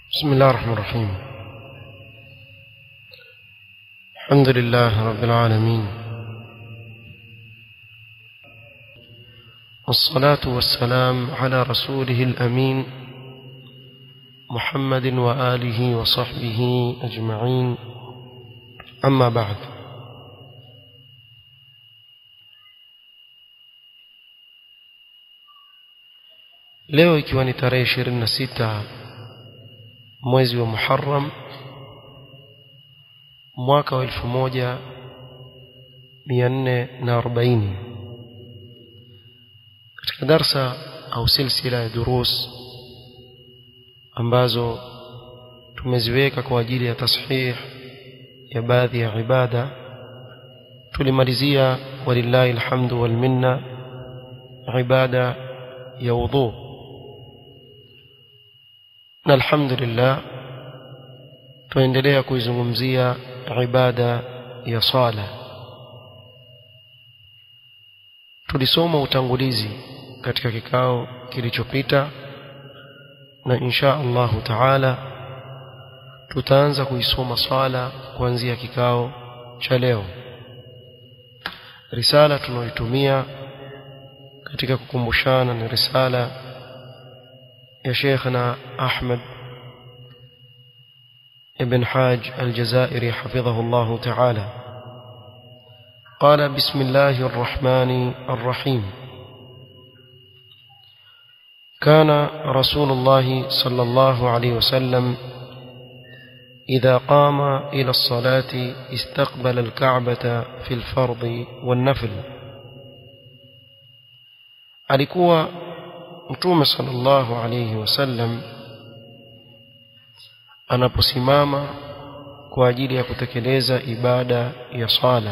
بسم الله الرحمن الرحيم الحمد لله رب العالمين والصلاة والسلام على رسوله الأمين محمد وآله وصحبه أجمعين أما بعد leo ikiwa ni tarehe ishirini na sita mwezi wa Muharram mwaka wa elfu moja mia nne na arobaini katika darsa au silsila ya durus ambazo tumeziweka kwa ajili ya tashih ya baadhi ya ibada tulimalizia walillahi alhamdu wal minna ibada ya wudhu na alhamdulillah tuendelea kuizungumzia ibada ya sala tulisoma utangulizi katika kikao kilichopita na insha Allahu taala tutaanza kuisoma swala kuanzia kikao cha leo risala tunaoitumia katika kukumbushana ni risala يا شيخنا أحمد ابن حاج الجزائري حفظه الله تعالى قال بسم الله الرحمن الرحيم كان رسول الله صلى الله عليه وسلم إذا قام إلى الصلاة استقبل الكعبة في الفرض والنفل alikuwa mtume sallallahu alayhi wasallam anaposimama kwa ajili ya kutekeleza ibada ya sala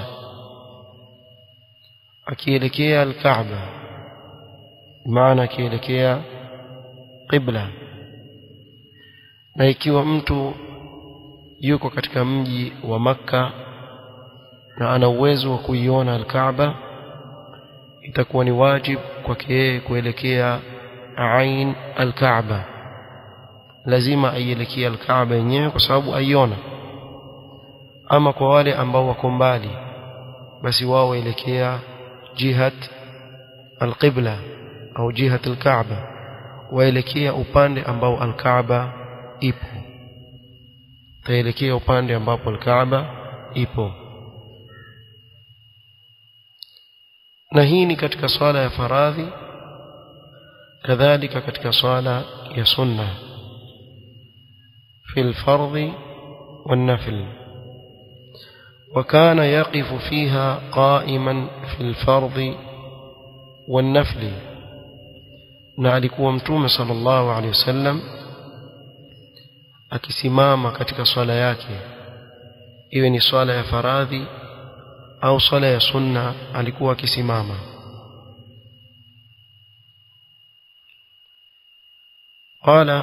akielekea al-Kaaba maana akielekea qibla na ikiwa mtu yuko katika mji wa Makka na ana uwezo wa kuiona al-Kaaba itakuwa ni wajibu kwake yeye kuelekea ain al-Kaaba lazima aielekea al-Kaaba yenyewe kwa sababu aiona ama kwa wale ambao wako mbali basi wao waelekea jihat al-qibla au jihat al-Kaaba waelekea upande ambao al-Kaaba ipo taelekea upande ambapo al-Kaaba ipo na hii ni katika swala ya faradhi كذلك katika swala ya sunna في الفرض والنفل وكان يقف فيها قائما في الفرض والنفل na alikuwa mtume sallallahu alaihi wasallam akisimama katika swala yake iwe ni swala ya faradhi au swala ya sunna alikuwa akisimama قال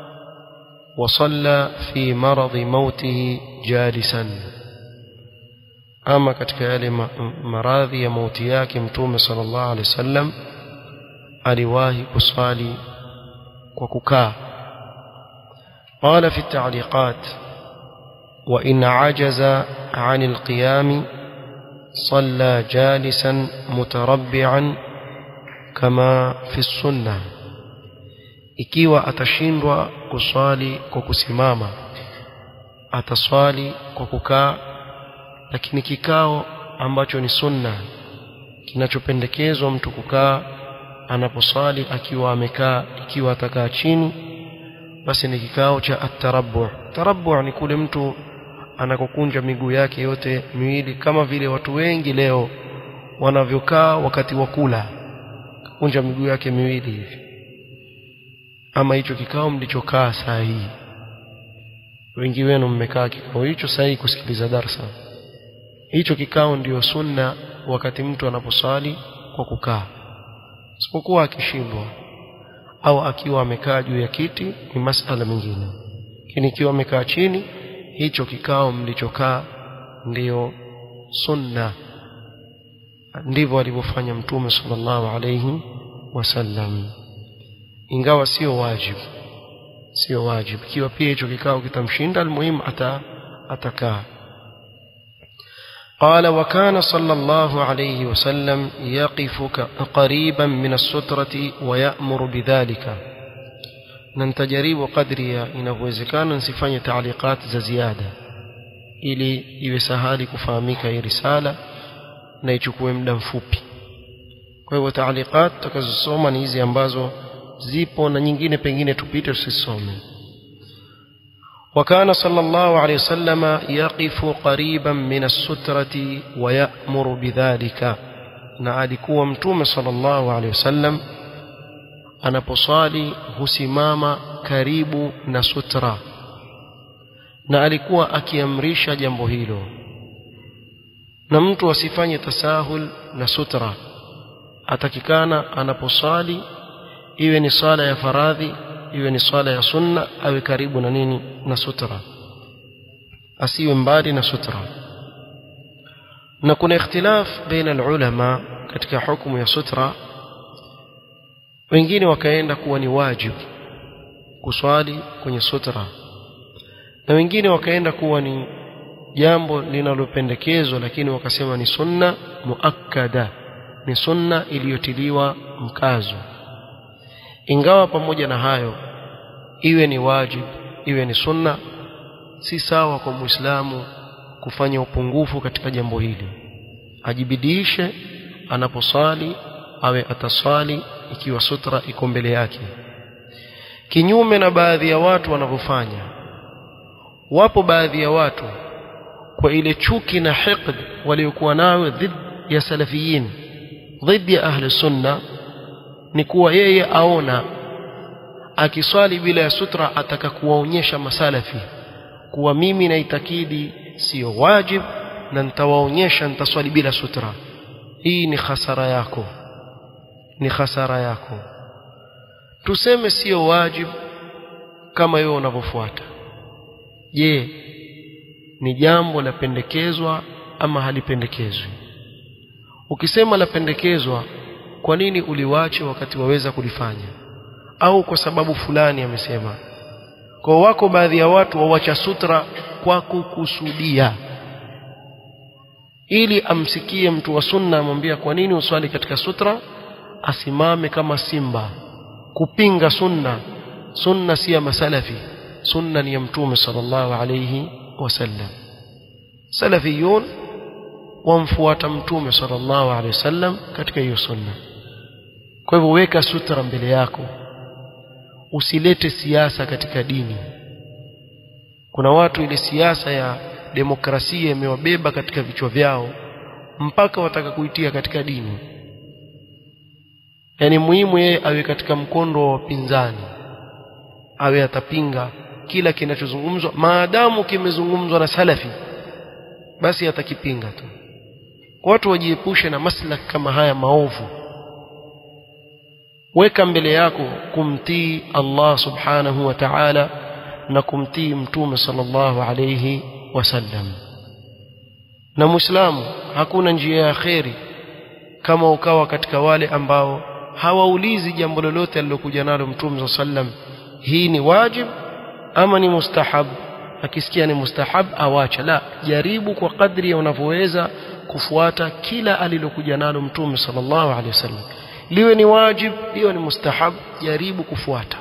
وصلى في مرض موته جالسا ama katika yale maradhi ya mauti yake mtume sallallahu alaihi wasallam aliwahi kuswali kwa kukaa قال في التعليقات وإن عجز عن القيام صلى جالسا متربعا كما في السنه ikiwa atashindwa kuswali kwa kusimama ataswali kwa kukaa lakini kikao ambacho ni sunna kinachopendekezwa mtu kukaa anaposwali akiwa amekaa ikiwa atakaa chini basi ni kikao cha atarabbu tarabbu ni kule mtu anakokunja miguu yake yote miwili kama vile watu wengi leo wanavyokaa wakati wa kula kunja miguu yake miwili hivi ama hicho kikao mlichokaa saa hii wengi wenu mmekaa kikao hicho saa hii kusikiliza darsa hicho kikao ndiyo sunna wakati mtu anaposali kwa kukaa isipokuwa akishindwa au akiwa amekaa juu ya kiti ni masala mengine lakini ikiwa amekaa chini hicho kikao mlichokaa ndiyo sunna ndivyo alivyofanya mtume sallallahu alayhi wasallam ingawa sio wajibu sio wajibu ikiwa pia hicho kikao kitamshinda almuhimu ata atakaa قال وكان صلى الله عليه وسلم يقف قريبا من السترة ويأمر بذلك ننتجرب قدري inavyowezekana nsifanye taaliqat za ziada ili iwe sahali kufahamika hii risala na ichukue muda mfupi kwa hivyo taaliqat tutakazosoma ni hizi ambazo zipo na nyingine pengine tupite tusisome وكان صلى الله عليه وسلم يقف قريبا من السترة ويأمر بذلك na alikuwa mtume sallallahu alaihi wasallam anaposali husimama karibu na sutra na alikuwa akiamrisha jambo hilo na mtu asifanye tasahul na sutra atakikana anaposali iwe ni sala ya faradhi iwe ni swala ya sunna awe karibu na nini na sutra asiwe mbali na sutra na kuna ikhtilaf baina ulama katika hukumu ya sutra wengine wakaenda kuwa ni wajibu kuswali kwenye sutra na wengine wakaenda kuwa ni jambo linalopendekezwa lakini wakasema ni sunna muakkada ni sunna iliyotiliwa mkazo ingawa pamoja na hayo iwe ni wajib iwe ni sunna si sawa kwa muislamu kufanya upungufu katika jambo hili ajibidiishe anaposali awe ataswali ikiwa sutra iko mbele yake kinyume na baadhi ya watu wanavyofanya wapo baadhi ya watu kwa ile chuki na hiqd waliokuwa nayo dhidi ya salafiyin dhidi ya ahli sunna ni kuwa yeye aona akiswali bila ya sutra ataka kuwaonyesha masalafi kuwa mimi naitakidi siyo wajib na nitawaonyesha nitaswali bila sutra hii ni hasara yako ni hasara yako tuseme siyo wajib kama wewe unavyofuata je ni jambo lapendekezwa ama halipendekezwi ukisema lapendekezwa kwa nini uliwache wakati waweza kulifanya au kwa sababu fulani amesema kwa wako baadhi ya watu wawacha sutra kwa kukusudia ili amsikie mtu wa sunna amwambia kwa nini uswali katika sutra asimame kama simba kupinga sunna sunna si ya masalafi sunna ni ya mtume sallallahu alayhi wasallam salafiyun wamfuata mtume sallallahu alayhi wasallam katika hiyo sunna kwa hivyo weka sutra mbele yako usilete siasa katika dini kuna watu ile siasa ya demokrasia imewabeba katika vichwa vyao mpaka wataka kuitia katika dini yaani muhimu yeye awe katika mkondo wa wapinzani awe atapinga kila kinachozungumzwa maadamu kimezungumzwa na salafi basi atakipinga tu watu wajiepushe na maslak kama haya maovu weka mbele yako kumtii Allah subhanahu wa ta'ala na kumtii mtume sallallahu alayhi wasallam na muislamu hakuna njia ya kheri kama ukawa katika wale ambao hawaulizi jambo lolote alilokuja nalo mtume sallam hii ni wajib ama ni mustahab akisikia ni mustahab awacha la jaribu kwa kadri ya unavyoweza kufuata kila alilokuja nalo mtume sallallahu alaihi wasallam liwe ni wajib liwe ni mustahab jaribu kufuata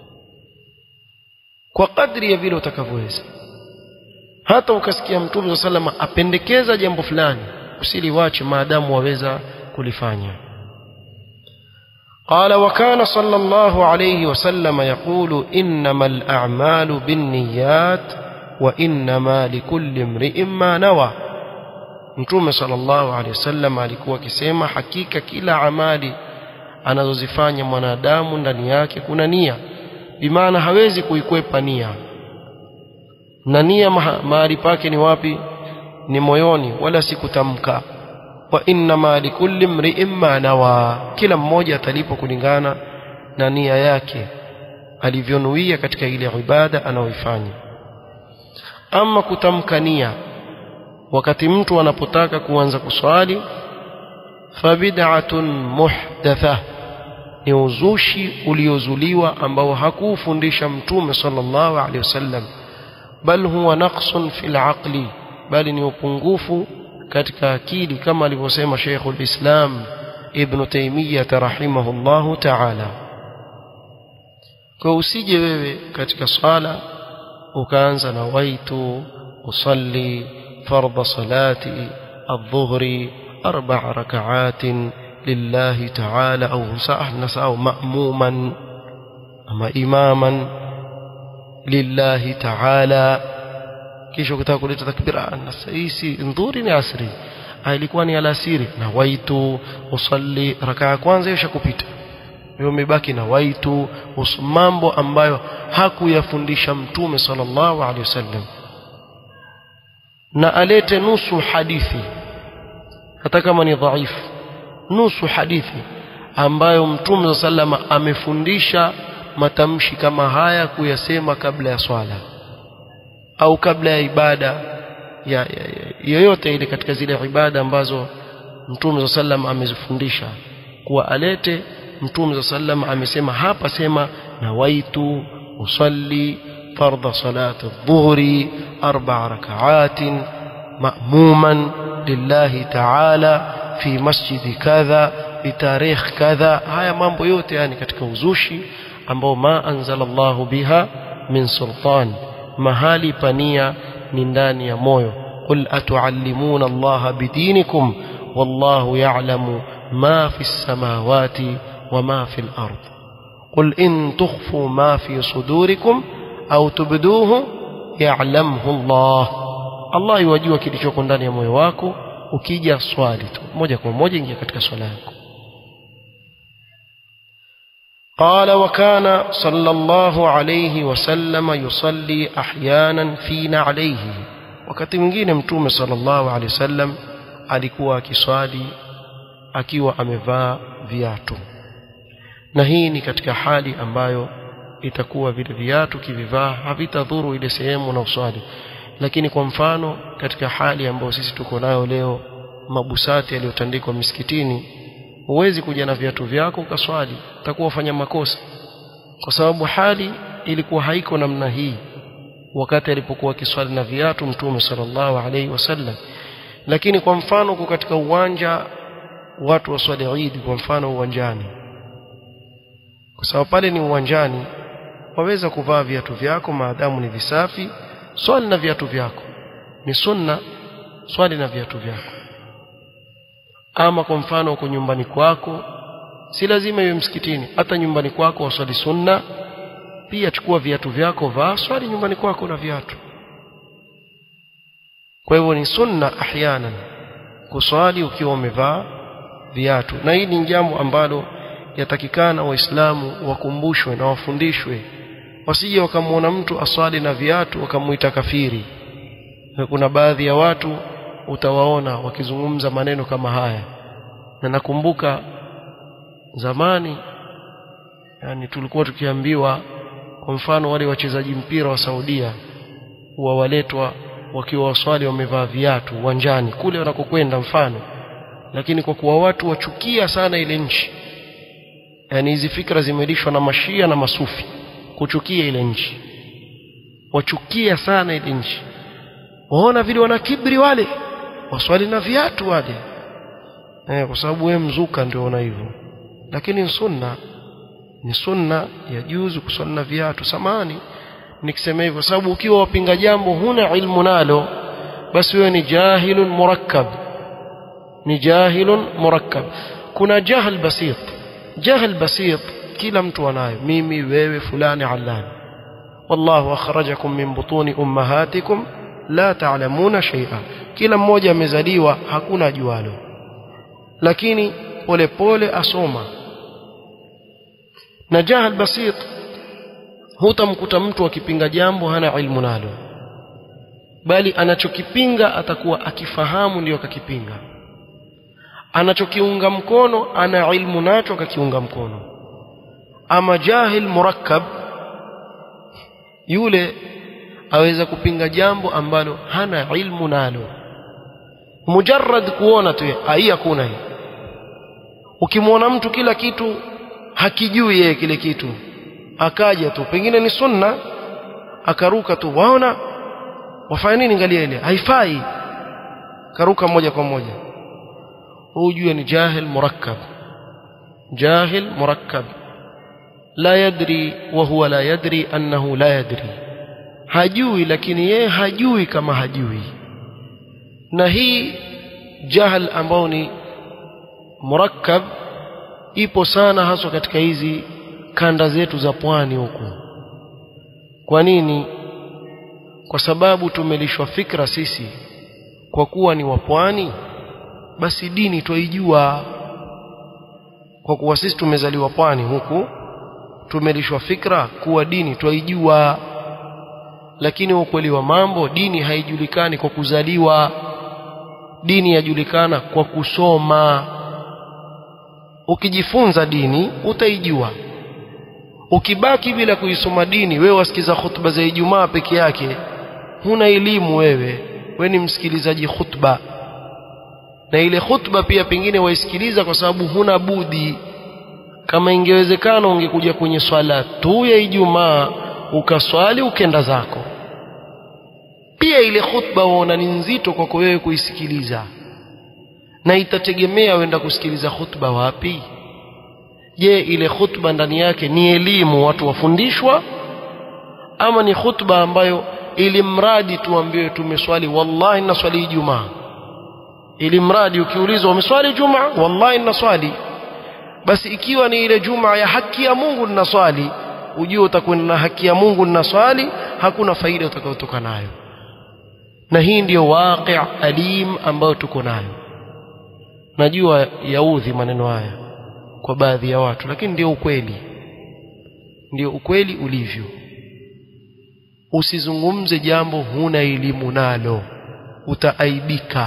kwa kadri ya vile utakavyoweza hata ukasikia mtume sallallahu alaihi apendekeza jambo fulani usiliwache maadamu waweza kulifanya قال وكان صلى الله عليه وسلم يقول إنما الأعمال بالنيات وإنما لكل امرئ ما نوى Mtume sallallahu alaihi wasallam alikuwa akisema hakika kila amali anazozifanya mwanadamu ndani yake kuna nia bimaana hawezi kuikwepa nia na nia mahali pake ni wapi ni moyoni wala si kutamka wa innama likulli mri'in ma nawa kila mmoja atalipo kulingana na nia yake alivyonuia katika ile ibada anayoifanya ama kutamka nia wakati mtu anapotaka kuanza kuswali fabid'atun muhdatha ni uzushi uliozuliwa ambao hakuufundisha mtume sallallahu alaihi wasallam bal huwa naqsun fil aqli bali ni upungufu katika akili kama alivyosema Sheikhul Islam Ibn Taymiyyah rahimahullahu ta'ala kwa usije wewe katika swala ukaanza na waitu usalli fardha salati الظهر أربع ركعات لله تعالى أو نسأو مأموما أما إماما لله تعالى kisha ukitaka kuleta takbira hisi ndhuri ni asri ilikuwa ni alasiri na waitu usalli raka ya kwanza hiyo shakupita hiyo umebaki na waitu mambo ambayo hakuyafundisha mtume sallallahu alaihi wasallam na alete nusu hadithi hata kama ni dhaifu nusu hadithi ambayo mtume sallama amefundisha matamshi kama haya kuyasema kabla ya swala au kabla ya ibada ya, ya, ya yoyote ile katika zile ibada ambazo mtume sallam amezifundisha kuwa alete mtume sallam amesema hapa sema nawaitu usalli fardha salati dhuhri arba rakaatin ma'muman lillahi ta'ala fi masjidi kadha bitarikh kadha haya mambo yote yani katika uzushi ambao ma anzalallahu biha min sultan mahali pania ni ndani ya moyo qul atuallimuna allaha bidinikum wallahu ya'lamu ma fi samawati وما في الأرض قل إن تخفوا ما في صدوركم أو تبدوه يعلمه الله الله يوجua kilichoko ndani ya moyo wako ukija swali tu moja kwa moja ingia katika swala yako قال وكان صلى الله عليه وسلم يصلي احيانا فينا عليه wakati mwingine mtume sallallahu alaihi wasallam alikuwa akiswali akiwa amevaa viatu na hii ni katika hali ambayo itakuwa vile viatu kivivaa havitadhuru ile sehemu na uswali lakini kwa mfano katika hali ambayo sisi tuko nayo leo mabusati yaliyotandikwa misikitini huwezi kuja na viatu vyako ukaswali utakuwa ufanya makosa kwa sababu hali ilikuwa haiko namna hii wakati alipokuwa akiswali na viatu mtume sallallahu alaihi wasallam lakini kwa mfano uko katika uwanja watu waswali Eid kwa mfano uwanjani kwa sababu pale ni uwanjani waweza kuvaa viatu vyako maadamu ni visafi swali na viatu vyako ni sunna swali na viatu vyako ama kwa mfano uko nyumbani kwako si lazima iwe msikitini hata nyumbani kwako waswali sunna pia chukua viatu vyako vaa swali nyumbani kwako na viatu kwa hivyo ni sunna ahyanan kuswali ukiwa umevaa viatu na hili ni jambo ambalo yatakikana waislamu wakumbushwe na wafundishwe wasije wakamwona mtu aswali na viatu wakamuita kafiri na kuna baadhi ya watu utawaona wakizungumza maneno kama haya na nakumbuka zamani yani tulikuwa tukiambiwa kwa mfano wale wachezaji mpira wa Saudia huwa waletwa wakiwa waswali wamevaa viatu uwanjani kule wanakokwenda mfano lakini kwa kuwa watu wachukia sana ile nchi yani hizi fikra zimelishwa na mashia na masufi kuchukia ile nchi wachukia sana ile nchi waona vile wana kibri wale waswali na viatu wale eh, kwa sababu wewe mzuka ndio una hivyo lakini ni sunna ni sunna ya juzu kuswali na viatu samani nikisema hivyo sababu ukiwa wapinga jambo huna ilmu nalo basi wewe ni jahilun murakkab ni jahilun murakkab kuna jahl basit jahl basit kila mtu anayo mimi wewe fulani allani wallahu akhrajakum min butuni ummahatikum la ta'lamuna shay'a kila mmoja amezaliwa hakuna jualo lakini polepole asoma na jahal basit hutamkuta mtu akipinga jambo hana ilmu nalo bali anachokipinga atakuwa akifahamu ndio akakipinga anachokiunga mkono ana ilmu nacho akakiunga mkono ama jahil murakkab yule aweza kupinga jambo ambalo hana ilmu nalo mujarrad kuona tu hii hakuna hii ukimwona mtu kila kitu hakijui yeye kile kitu akaja tu pengine ni sunna akaruka tu waona wafanya nini ngalia ile haifai karuka moja kwa moja hujue ni jahil murakkab jahil murakkab la yadri wa huwa la yadri annahu la yadri hajui lakini yeye hajui kama hajui na hii jahal ambao ni murakkab ipo sana haswa katika hizi kanda zetu za pwani huku kwa nini kwa sababu tumelishwa fikra sisi kwa kuwa ni wapwani basi dini twaijua kwa kuwa sisi tumezaliwa pwani huku tumelishwa fikra kuwa dini twaijua lakini ukweli wa mambo dini haijulikani kwa kuzaliwa dini yajulikana kwa kusoma ukijifunza dini utaijua ukibaki bila kuisoma dini wewe wasikiza khutba za Ijumaa peke yake huna elimu wewe we ni msikilizaji khutba na ile khutba pia pengine waisikiliza kwa sababu huna budi kama ingewezekana ungekuja kwenye swala tu ya Ijumaa ukaswali ukenda zako pia ile khutba waona ni nzito kwako wewe kuisikiliza na itategemea wenda kusikiliza khutba wapi je ile khutba ndani yake ni elimu watu wafundishwa ama ni khutba ambayo ili mradi tuambiwe tumeswali wallahi naswali Ijumaa ili mradi ukiulizwa umeswali Jumaa wallahi naswali basi ikiwa ni ile Jumaa ya haki ya Mungu ninaswali ujue utakwenda na haki ya Mungu ninaswali hakuna faida utakayotoka nayo na hii ndiyo waqi' alim ambayo tuko nayo najua yaudhi maneno haya kwa baadhi ya watu lakini ndio ukweli ndio ukweli ulivyo usizungumze jambo huna elimu nalo utaaibika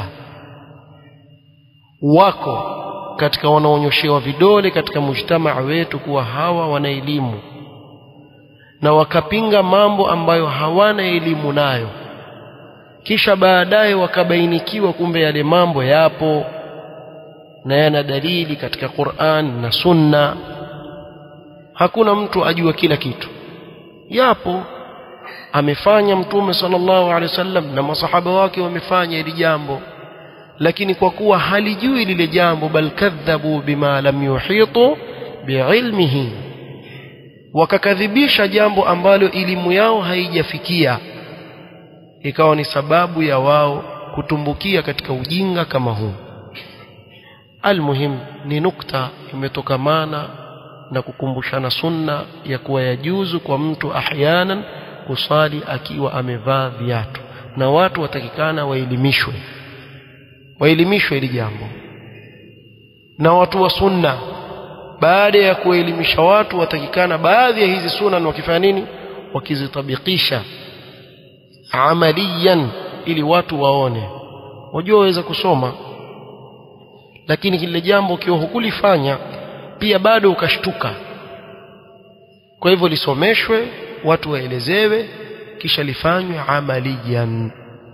wako katika wanaonyoshewa vidole katika mujtamaa wetu kuwa hawa wana elimu na wakapinga mambo ambayo hawana elimu nayo kisha baadaye wakabainikiwa kumbe yale mambo yapo na yana dalili katika Qur'an na Sunna hakuna mtu ajua kila kitu yapo amefanya mtume sallallahu alaihi wasallam na masahaba wake wamefanya hili jambo lakini kwa kuwa halijui lile jambo bal kadhabu bima lam yuhitu biilmihi wakakadhibisha jambo ambalo elimu yao haijafikia ikawa ni sababu ya wao kutumbukia katika ujinga kama huu almuhim ni nukta imetokamana na kukumbushana sunna ya kuwa yajuzu kwa mtu ahyanan kusali akiwa amevaa viatu na watu watakikana waelimishwe waelimishwe hili jambo na watu wa sunna baada ya kuelimisha watu watakikana baadhi ya hizi sunna wakifanya nini wakizitabikisha amaliyan ili watu waone wajua waweza kusoma lakini kile jambo ukiwa hukulifanya pia bado ukashtuka kwa hivyo lisomeshwe watu waelezewe kisha lifanywe amaliyan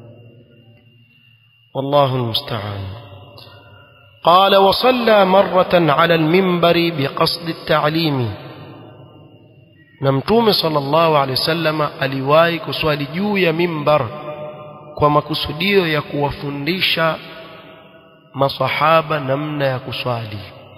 والله المستعان قال وصلى مرة على المنبر بقصد التعليم نمتوم صلى الله عليه وسلم aliwahi kuswali juu ya mimbar kwa makusudio ya kuwafundisha masahaba namna ya kuswali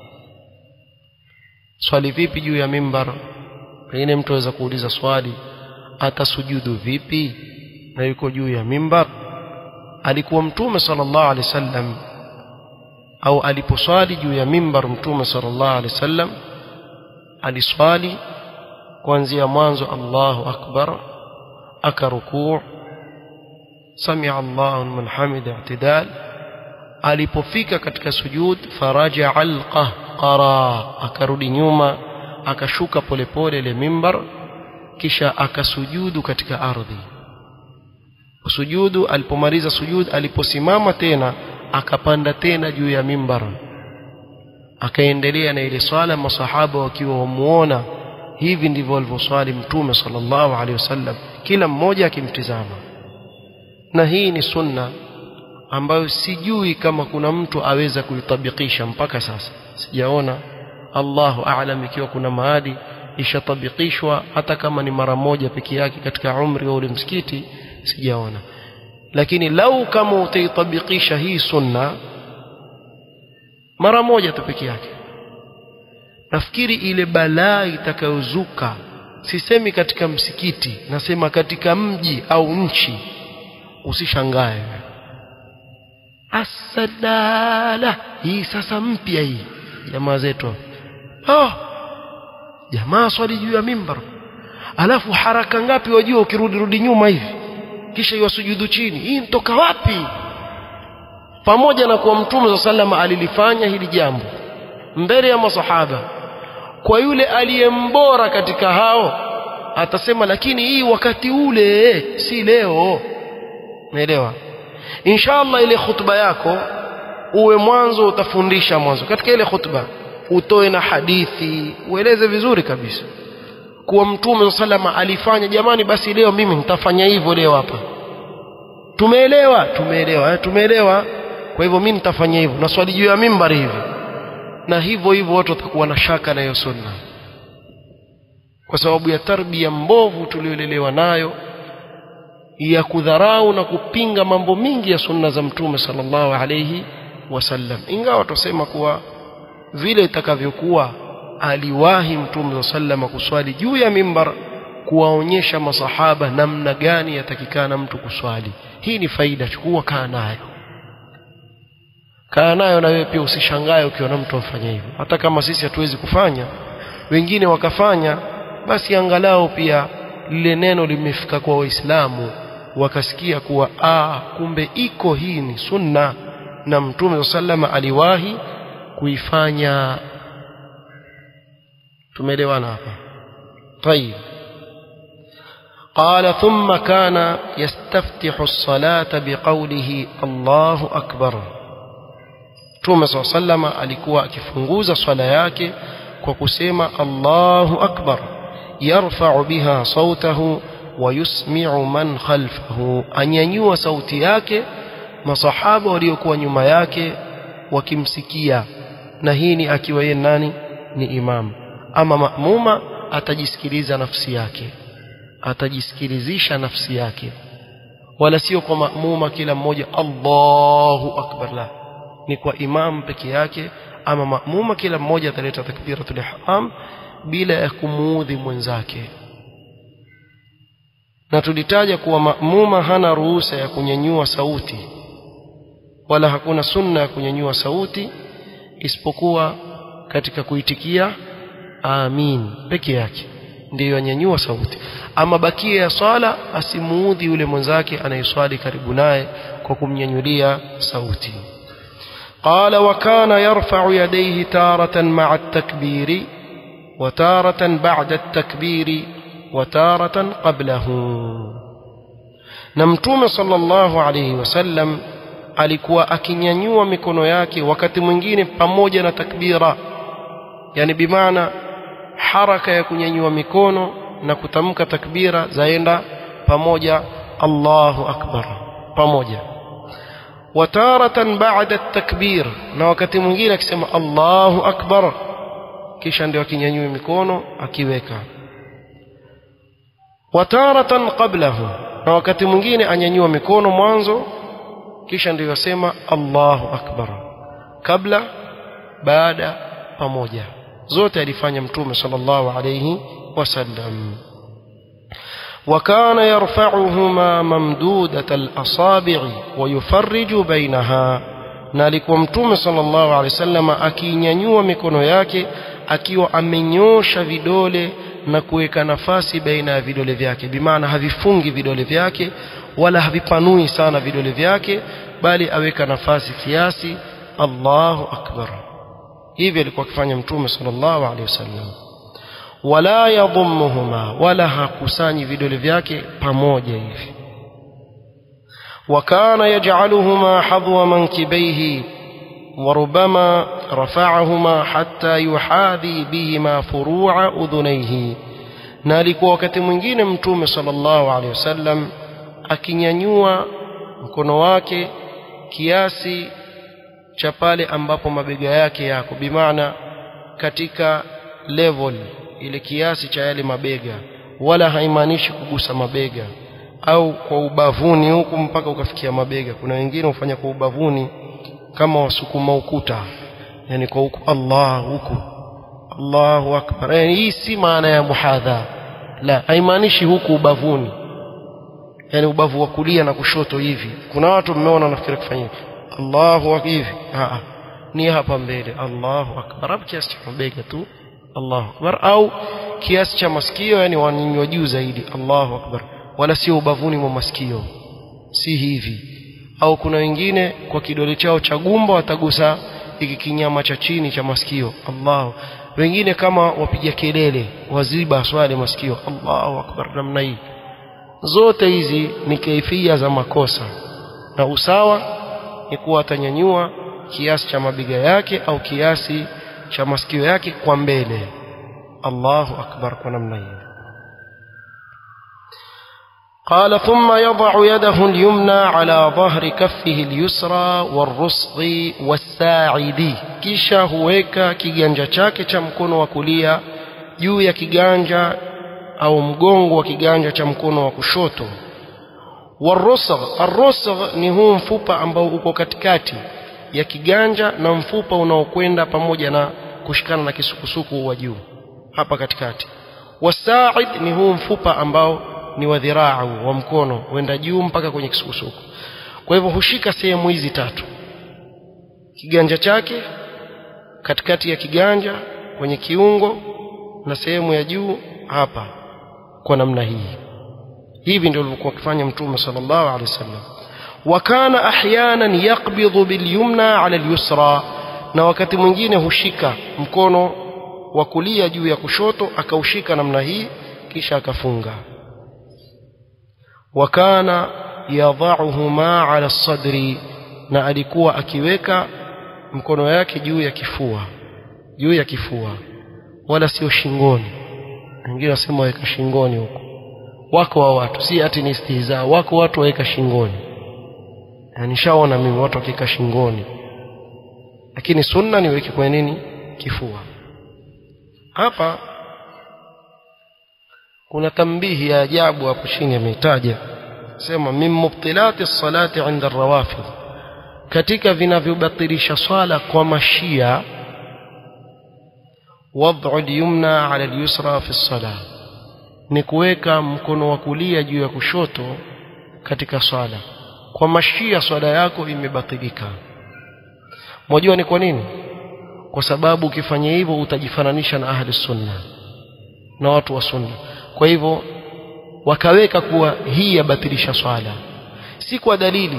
swali vipi juu ya mimbar pengine mtu aweza kuuliza swali atasujudu vipi na yuko juu ya mimbar alikuwa mtume sallallahu alaihi wasallam au aliposwali juu ya mimbar mtume sallallahu alaihi wasallam aliswali kuanzia mwanzo Allahu akbar akarukuu samia Allahu liman hamida i'tidal alipofika katika sujud faraja alqahqara akarudi nyuma akashuka polepole ile mimbar kisha akasujudu katika ardhi sujudu alipomaliza sujud aliposimama tena akapanda tena juu ya mimbar akaendelea na ile swala masahaba wakiwa wamuona hivi ndivyo alivyoswali mtume sallallahu alaihi wasallam kila mmoja akimtizama na hii ni sunna ambayo sijui kama kuna mtu aweza kuitabikisha mpaka sasa sijaona Allahu a'lam ikiwa kuna mahali ishatabikishwa hata kama ni mara moja peke yake katika umri wa ule msikiti sijaona lakini lau kama utaitabikisha hii sunna mara moja tu peke yake nafikiri ile balaa itakayozuka sisemi katika msikiti nasema katika mji au nchi usishangae asadala hii sasa mpya hii jamaa zetu oh jamaa swali juu ya mimbar alafu haraka ngapi wajua ukirudi rudi nyuma hivi kisha iwasujudu chini hii mtoka wapi pamoja na kuwa mtume sa salama alilifanya hili jambo mbele ya masahaba kwa yule aliyembora katika hao atasema lakini hii wakati ule si leo naelewa inshallah ile khutba yako uwe mwanzo utafundisha mwanzo katika ile khutba utoe na hadithi ueleze vizuri kabisa kuwa mtume salama alifanya jamani basi leo mimi nitafanya hivyo leo hapa tumeelewa tumeelewa eh, tumeelewa kwa hivyo mimi nitafanya hivyo na swali juu ya mimbari hivi na hivyo hivyo watu watakuwa na shaka na hiyo sunna kwa sababu ya tarbia mbovu tuliolelewa nayo ya kudharau na kupinga mambo mingi ya sunna za mtume sallallahu alayhi wasallam ingawa tusema kuwa vile itakavyokuwa aliwahi mtume sallallahu kuswali juu ya mimbar kuwaonyesha masahaba namna gani yatakikana mtu kuswali hii ni faida chukua kaa nayo kaa nayo na wewe pia usishangae ukiona mtu afanya hivyo hata kama sisi hatuwezi kufanya wengine wakafanya basi angalau pia lile neno limefika kwa waislamu wakasikia kuwa ah kumbe iko hii ni sunna na mtume sallama aliwahi kuifanya tumeelewana hapa طيب قال ثم كان يستفتح الصلاة بقوله الله أكبر Mtume صلى الله عليه وسلم alikuwa akifunguza swala yake kwa kusema Allahu akbar yarfa'u biha sautahu wa yusmi'u man khalfahu anyanyua sauti yake masahaba waliokuwa nyuma yake wakimsikia na hii ni akiwa yeye nani ni imam ama maamuma atajisikiliza nafsi yake atajisikilizisha nafsi yake wala sio kwa maamuma kila mmoja Allahu akbar la ni kwa imam peke yake ama maamuma kila mmoja ataleta takbiratul ihram bila ya kumuudhi mwenzake na tulitaja kuwa maamuma hana ruhusa ya kunyanyua sauti wala hakuna sunna ya kunyanyua sauti isipokuwa katika kuitikia amin peke yake ndiyo anyanyua sauti ama bakia ya swala asimuudhi yule mwenzake anayeswali karibu naye kwa kumnyanyulia sauti قال وكان يرفع يديه تارة مع التكبير وتارة بعد التكبير وتارة قبله نمتوم صلى الله عليه وسلم alikuwa akinyanyua mikono yake wakati mwingine pamoja na takbira yani bimaana haraka ya kunyanyua mikono na kutamka takbira zaenda pamoja Allahu akbar pamoja wataratan ba'da takbir na wakati mwingine akisema Allahu akbar kisha ndio akinyanyua mikono akiweka wataratan qablahu na wakati mwingine anyanyua mikono mwanzo kisha ndio yasema Allahu akbar kabla baada pamoja zote alifanya mtume sallallahu alayhi wasallam وكان يرفعهما ممدودة الأصابع ويفرج بينها na alikuwa mtume sallallahu alaihi wasallam akinyanyua mikono yake akiwa amenyosha vidole na kuweka nafasi baina ya vidole vyake bimaana havifungi vidole vyake wala havipanui sana vidole vyake bali aweka nafasi kiasi Allahu akbar hivi alikuwa akifanya mtume sallallahu alaihi wasallam wala yadhummuhuma wala hakusanyi vidole vyake pamoja hivi وكان يجعلهما حظو منكبيه وربما رفعهما حتى يحاذي بهما فروع أذنيه na alikuwa wakati mwingine mtume sallallahu alaihi wasallam akinyanyua mkono wake kiasi cha pale ambapo mabega yake yako bimaana katika level ile kiasi cha yale mabega wala haimaanishi kugusa mabega au kwa ubavuni huku mpaka ukafikia mabega kuna wengine hufanya kwa ubavuni kama wasukuma ukuta yani kwa huku Allah huku Allahu akbar yani hii si maana ya muhadha la haimaanishi huku ubavuni yani ubavu wa kulia na kushoto hivi kuna watu mmeona nafikiri kufanya Allahu akbar hivi ah ni hapa mbele Allahu akbar hapo kiasi cha mabega tu Allahu akbar au kiasi cha masikio yani wanyanyua juu zaidi Allahu akbar wala sio ubavuni mwa masikio si hivi au kuna wengine kwa kidole chao cha gumba watagusa hiki kinyama cha chini cha masikio Allahu wengine kama wapiga kelele waziba swali masikio Allahu akbar namna hii zote hizi ni kaifia za makosa na usawa ni kuwa atanyanyua kiasi cha mabega yake au kiasi cha masikio yake kwa mbele Allahu akbar kwa namna hiyo قال ثم يضع يده اليمنى على ظهر كفه اليسرى والرسغ والساعد kisha huweka kiganja chake cha mkono wa kulia juu ya kiganja au mgongo wa kiganja cha mkono wa kushoto warusgh arusgh ni huu mfupa ambao uko katikati ya kiganja na mfupa unaokwenda pamoja na kushikana na kisukusuku wa juu hapa katikati wasaid ni huu mfupa ambao ni wa dhiraa wa mkono huenda juu mpaka kwenye kisukusuku kwa hivyo hushika sehemu hizi tatu kiganja chake katikati ya kiganja kwenye kiungo na sehemu ya juu hapa kwa namna hii hivi ndio alivyokuwa akifanya mtume sallallahu alaihi wasallam وكان احيانا يقبض باليمنى على اليسرى na wakati mwingine hushika mkono wa kulia juu ya kushoto akaushika namna hii kisha akafunga wakana yadhauhuma ala sadri na alikuwa akiweka mkono yake juu ya kifua juu ya kifua wala sio shingoni wengine wasema waweka shingoni huko wako wa watu si ati ni istihza wako watu waweka shingoni na nishaona mimi watu wakika shingoni lakini sunna niweke kwenye nini kifua hapa kuna tambihi ya ajabu hapo chini ameitaja sema min mubtilati salati inda rawafidh katika vinavyobatilisha swala kwa mashia wad'u al-yumna 'ala al-yusra fi as-salah ni kuweka mkono wa kulia juu ya kushoto katika swala kwa mashia swala yako imebatilika mwajua ni kwa nini kwa sababu ukifanya hivyo utajifananisha na ahli sunna na watu wa sunna kwa hivyo wakaweka kuwa hii yabatilisha swala si kwa dalili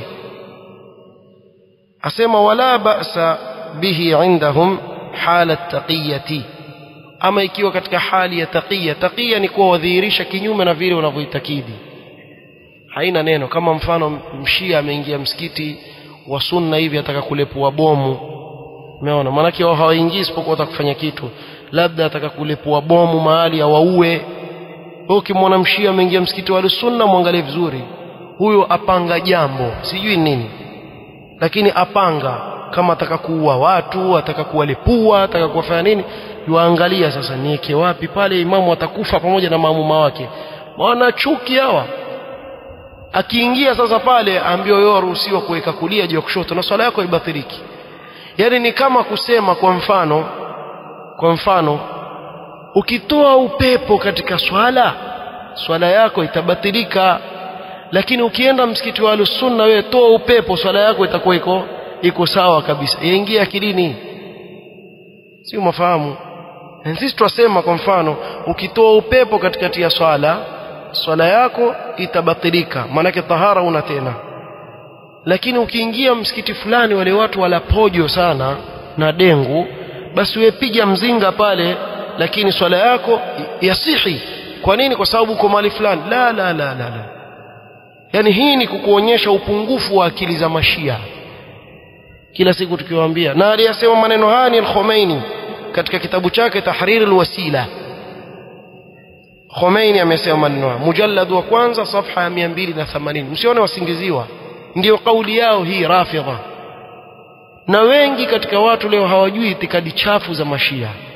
asema wala ba'sa bihi indahum hala taqiyati ama ikiwa katika hali ya taqiya taqiya ni kuwa wadhihirisha kinyume na vile unavyoitakidi haina neno kama mfano mshia ameingia msikiti wa sunna hivi ataka kulepua bomu umeona maanake wao hawaingii isipokuwa atakufanya kitu labda ataka kulepua bomu mahali awaue wewe ukimwona mshia ameingia msikiti wa sunna mwangalie vizuri huyo apanga jambo sijui nini lakini apanga kama ataka kuua watu ataka kuwalepua ataka kuwafanya nini yuangalia sasa niweke wapi pale imamu atakufa pamoja na maamuma wake wana chuki hawa akiingia sasa pale ambiwa yeye aruhusiwa kuweka kulia juu ya kushoto na swala yako ibathiriki yani ni kama kusema kwa mfano kwa mfano ukitoa upepo katika swala swala yako itabatilika lakini ukienda msikiti wa alusunna wewe toa upepo swala yako itakuwa iko iko sawa kabisa yaingia akilini si umafahamu sisi twasema kwa mfano ukitoa upepo katikati ya swala swala yako itabatilika maanake tahara una tena lakini ukiingia msikiti fulani wale watu wala pojo sana na dengu basi wewe piga mzinga pale lakini swala yako yasihi kwa nini kwa sababu uko mahali fulani la la la la la yani hii ni kukuonyesha upungufu wa akili za mashia kila siku tukiwaambia na aliyasema maneno haya ni al-Khomeini katika kitabu chake Tahrir al-Wasila Khomeini amesema maneno haya mujallad wa kwanza safha ya 280 msione wasingiziwa ndiyo kauli yao hii rafidha na wengi katika watu leo hawajui itikadi chafu za mashia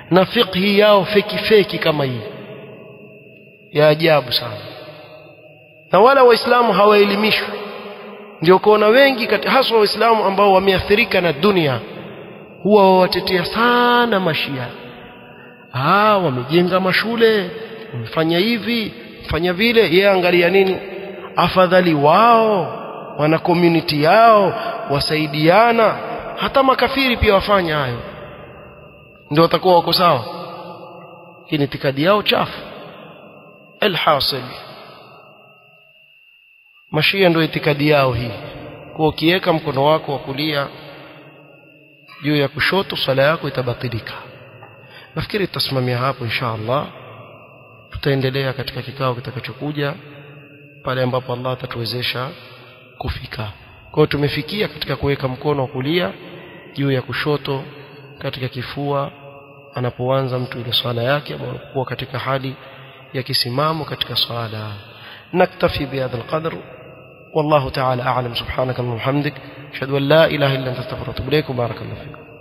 na fiqhi yao feki feki kama hii ya ajabu sana na wala waislamu hawaelimishwi ndio kuona wengi kati haswa waislamu ambao wameathirika na dunia huwa wawatetea sana mashia ah wamejenga mashule wamefanya hivi fanya vile yeye angalia nini afadhali wao wana community yao wasaidiana hata makafiri pia wafanya hayo ndio watakuwa wako sawa hii ni itikadi yao chafu alhasil mashia ndio itikadi yao hii kwa ukiweka mkono wako wa kulia juu ya kushoto swala yako itabatilika nafikiri tutasimamia hapo insha Allah tutaendelea katika kikao kitakachokuja pale ambapo Allah atatuwezesha kufika kwa hiyo tumefikia katika kuweka mkono wa kulia juu ya kushoto katika kifua anapoanza mtu ile swala yake anapokuwa katika hali ya kisimamo katika swala naktafi bihadha alqadr والله تعالى أعلم سبحانك اللهم وبحمدك أشهد أن لا إله إلا أنت استغفرك وأتوب إليك وبارك الله فيكم